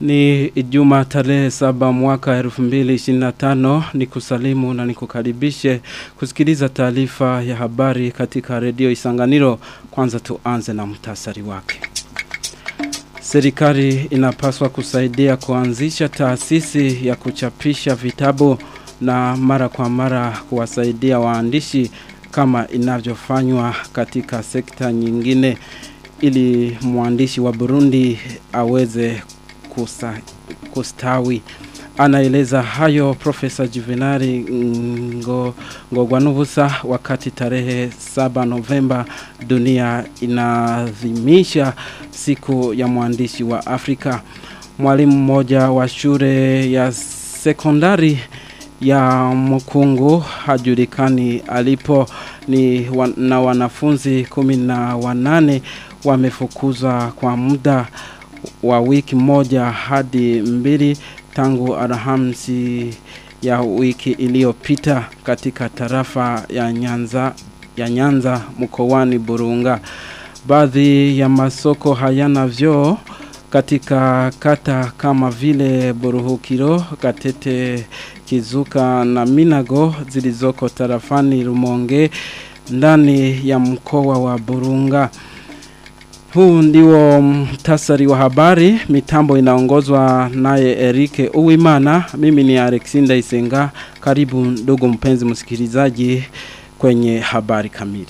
Ni Ijumaa tarehe saba mwaka 2025 ni kusalimu na nikukaribishe kusikiliza taarifa ya habari katika redio Isanganiro. Kwanza tuanze na mtasari wake. Serikali inapaswa kusaidia kuanzisha taasisi ya kuchapisha vitabu na mara kwa mara kuwasaidia waandishi kama inavyofanywa katika sekta nyingine ili mwandishi wa Burundi aweze kusa, kustawi. Anaeleza hayo Profesa Juvenari ngo, Ngogwanubusa wakati tarehe 7 Novemba dunia inadhimisha siku ya mwandishi wa Afrika. Mwalimu mmoja wa shule ya sekondari ya mkungu hajulikani alipo ni wan, na wanafunzi kumi na wanane wamefukuzwa kwa muda wa wiki moja hadi mbili tangu Alhamisi ya wiki iliyopita katika tarafa ya Nyanza ya Nyanza mkoani Burunga. Baadhi ya masoko hayana vyoo katika kata kama vile Buruhukiro, Katete, Kizuka na Minago zilizoko tarafani Rumonge ndani ya mkoa wa Burunga. Huu ndiwo mtasari wa habari, mitambo inaongozwa naye Erike Uwimana, mimi ni Alexinda Isenga, karibu ndugu mpenzi msikilizaji kwenye habari kamili.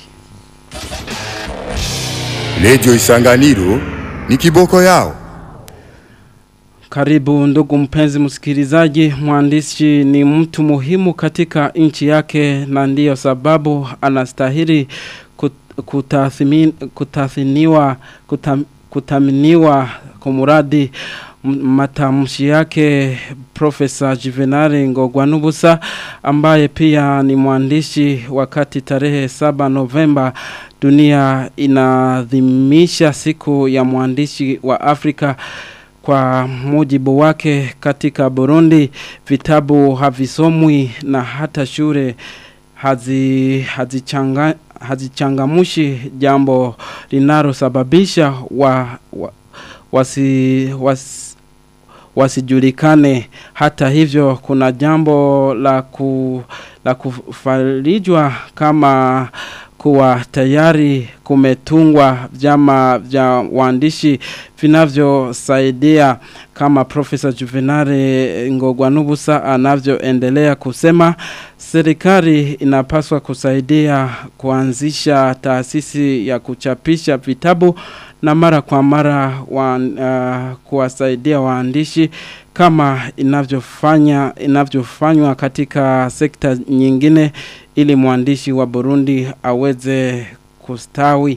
Redio Isanganiro ni kiboko yao. Karibu ndugu mpenzi msikilizaji, mwandishi ni mtu muhimu katika nchi yake na ndiyo sababu anastahili kutathmini, kutathiniwa kutam, kutaminiwa kumuradi matamshi yake Profesa Juvenari Ngogwanubusa ambaye pia ni mwandishi wakati tarehe 7 Novemba dunia inadhimisha siku ya mwandishi wa Afrika kwa mujibu wake katika Burundi vitabu havisomwi na hata shule hazi hazichanga hazichangamushi jambo linalosababisha wa, wa, wasi, wasi, wasijulikane hata hivyo kuna jambo la ku, la kufarijwa kama kuwa tayari kumetungwa vyama vya waandishi vinavyosaidia kama Profesa Juvenare Ngogwanubusa anavyoendelea kusema serikali inapaswa kusaidia kuanzisha taasisi ya kuchapisha vitabu na mara kwa mara wa, uh, kuwasaidia waandishi kama inavyofanya inavyofanywa katika sekta nyingine ili mwandishi wa Burundi aweze kustawi.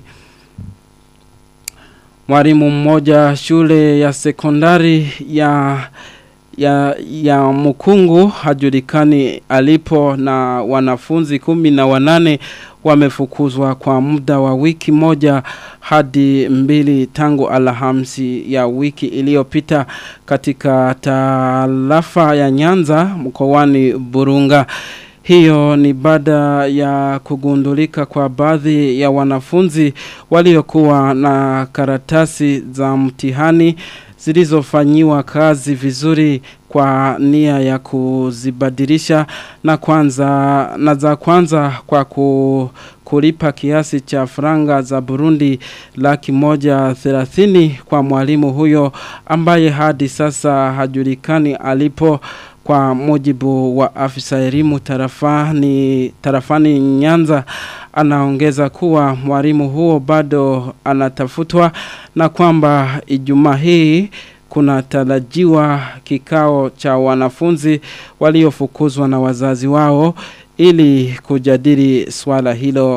Mwalimu mmoja shule ya sekondari ya ya, ya mkungu hajulikani alipo na wanafunzi kumi na wanane wamefukuzwa kwa muda wa wiki moja hadi mbili tangu alhamisi ya wiki iliyopita katika tarafa ya Nyanza mkoani Burunga. Hiyo ni baada ya kugundulika kwa baadhi ya wanafunzi waliokuwa na karatasi za mtihani zilizofanyiwa kazi vizuri kwa nia ya kuzibadilisha na kwanza na za kwanza kwa ku, kulipa kiasi cha franga za Burundi laki moja thelathini kwa mwalimu huyo ambaye hadi sasa hajulikani alipo kwa mujibu wa afisa elimu tarafani, tarafani Nyanza anaongeza kuwa mwalimu huo bado anatafutwa na kwamba Ijumaa hii kuna tarajiwa kikao cha wanafunzi waliofukuzwa na wazazi wao ili kujadili swala hilo.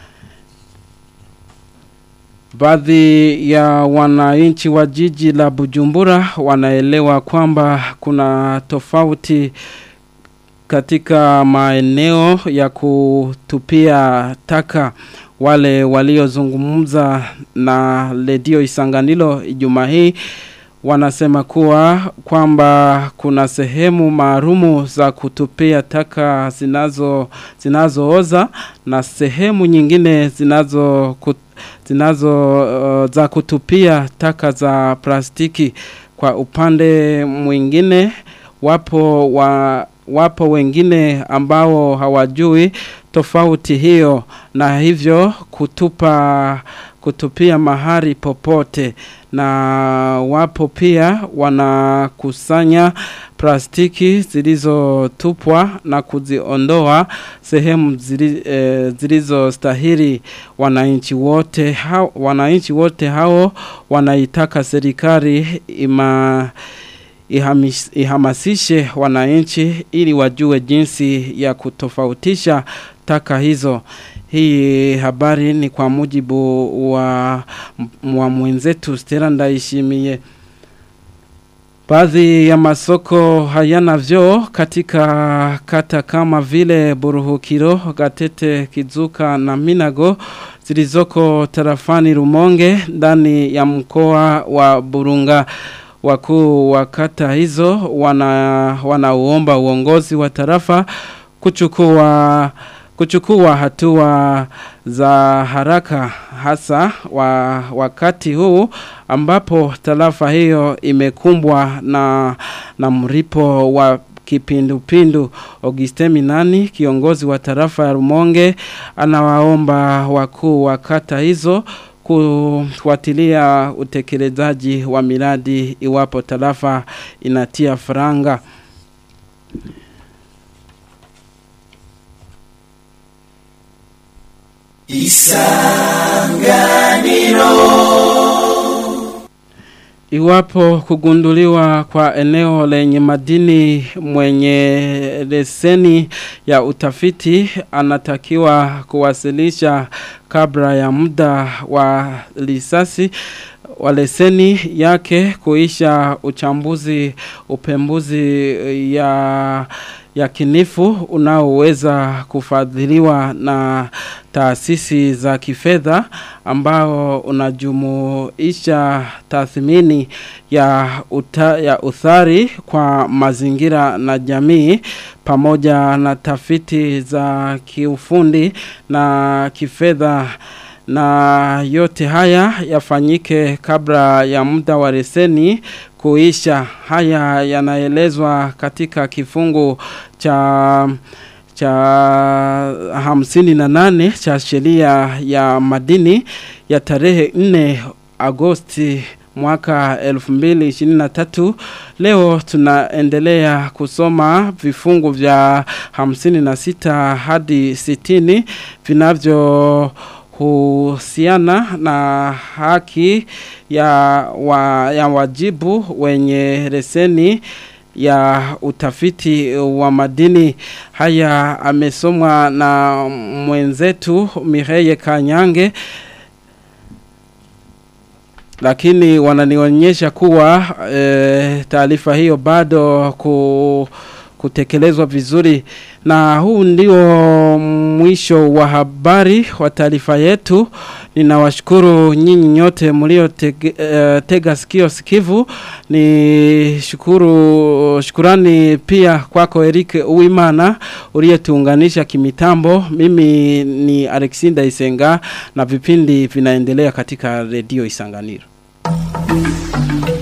Baadhi ya wananchi wa jiji la Bujumbura wanaelewa kwamba kuna tofauti katika maeneo ya kutupia taka wale waliozungumza na redio Isanganilo Ijumaa hii wanasema kuwa kwamba kuna sehemu maalumu za kutupia taka zinazo zinazooza na sehemu nyingine zinazo kut, zinazo uh, za kutupia taka za plastiki Kwa upande mwingine wapo wa wapo wengine ambao hawajui tofauti hiyo na hivyo kutupa kutupia mahari popote na wapo pia wanakusanya plastiki zilizotupwa na kuziondoa sehemu zili, e, zilizostahili wananchi wote hao wananchi wote hao wanaitaka serikali ima ihamis, ihamasishe wananchi ili wajue jinsi ya kutofautisha taka hizo. Hii habari ni kwa mujibu wa, wa mwenzetu Stella Ndaishimiye. Baadhi ya masoko hayana vyoo katika kata kama vile Buruhukiro, Gatete, Kizuka na Minago zilizoko tarafani Rumonge ndani ya mkoa wa Burunga wakuu wa kata hizo wana wanauomba uongozi wa tarafa kuchukua kuchukua hatua za haraka hasa wa wakati huu ambapo tarafa hiyo imekumbwa na na mripo wa kipindupindu Auguste Minani kiongozi wa tarafa ya Rumonge anawaomba wakuu wa kata hizo kufuatilia utekelezaji wa miradi iwapo tarafa inatia faranga. Iwapo kugunduliwa kwa eneo lenye madini mwenye leseni ya utafiti anatakiwa kuwasilisha kabla ya muda wa lisasi wa leseni yake kuisha uchambuzi upembuzi ya ya kinifu unaoweza kufadhiliwa na taasisi za kifedha ambao unajumuisha tathmini ya, uta, ya uthari kwa mazingira na jamii pamoja na tafiti za kiufundi na kifedha na yote haya yafanyike kabla ya muda wa leseni kuisha. Haya yanaelezwa katika kifungu cha cha hamsini na nane cha sheria ya madini ya tarehe 4 Agosti mwaka 2023 leo tunaendelea kusoma vifungu vya 56 hadi 60 vinavyo husiana na haki ya, wa, ya wajibu wenye leseni ya utafiti wa madini haya amesomwa na mwenzetu Mireye Kanyange lakini wananionyesha kuwa e, taarifa hiyo bado ku kutekelezwa vizuri na huu ndio mwisho wa habari wa taarifa yetu ninawashukuru nyinyi nyote mlio tege, uh, tega sikio sikivu ni shukuru shukurani pia kwako Eric Uwimana uliyetuunganisha kimitambo mimi ni Alexinda Isenga na vipindi vinaendelea katika redio Isanganiro